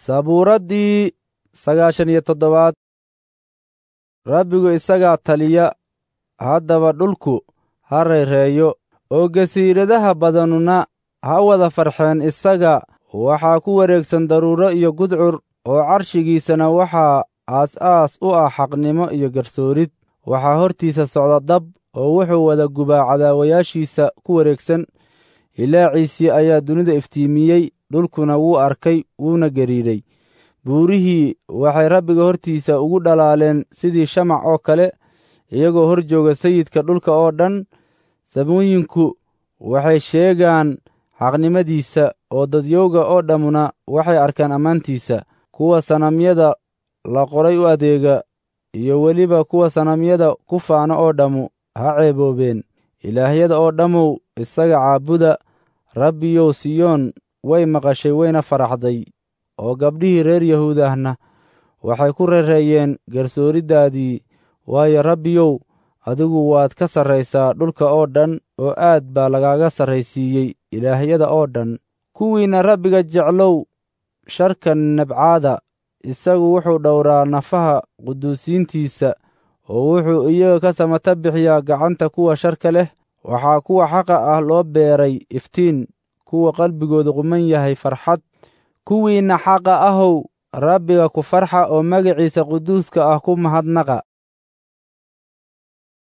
sabuuraddii sagaashan iyo toddobaad rabbigu isagaa taliya haddaba dhulku ha reereeyo oo gasiiradaha badanuna ha wada farxeen isaga waxaa ku wareegsan daruuro iyo gudcur oo carshigiisana waxaa aas-aas u ah xaqnimo iyo garsoorid waxaa hortiisa socda dab oo wuxuu wada gubaa cadaawayaashiisa ku wareegsan ilaaciisii ayaa dunida iftiimiyey dhulkuna wuu arkay wuuna gariiray buurihii waxay rabbiga hortiisa ugu dhalaaleen sidii shamac oo kale iyagoo hor jooga sayidka dhulka oo dhan samooyinku waxay sheegaan xaqnimadiisa oo dadyowga oo dhammuna waxay arkaan ammaantiisa kuwa sanamyada la qoray u adeega iyo weliba kuwa sanamyada ku faano oo dhammu ha ceeboobeen ilaahyada oo dhammow isaga caabuda rabbiyow siyoon way maqashay wayna faraxday oo gabdhihii reer yahuud ahna waxay ku rereeyeen garsooriddaadii waayo rabbiyow adigu waad ka sarraysaa dhulka oo dhan oo aad baa lagaaga sarraysiiyey ilaahyada oo dhan kuwiinna rabbiga jeclow sharka nabcaada isagu wuxuu dhowraa nafaha quduusiintiisa oo wuxuu iyaga ka samata bixiyaa gacanta kuwa sharka leh waxaa kuwa xaqa ah loo beeray iftiin kuwa qalbigooda quman yahay farxad kuwiinna xaqa ahow rabbiga ku farxa oo magaciisa quduuska ah ku mahadnaqa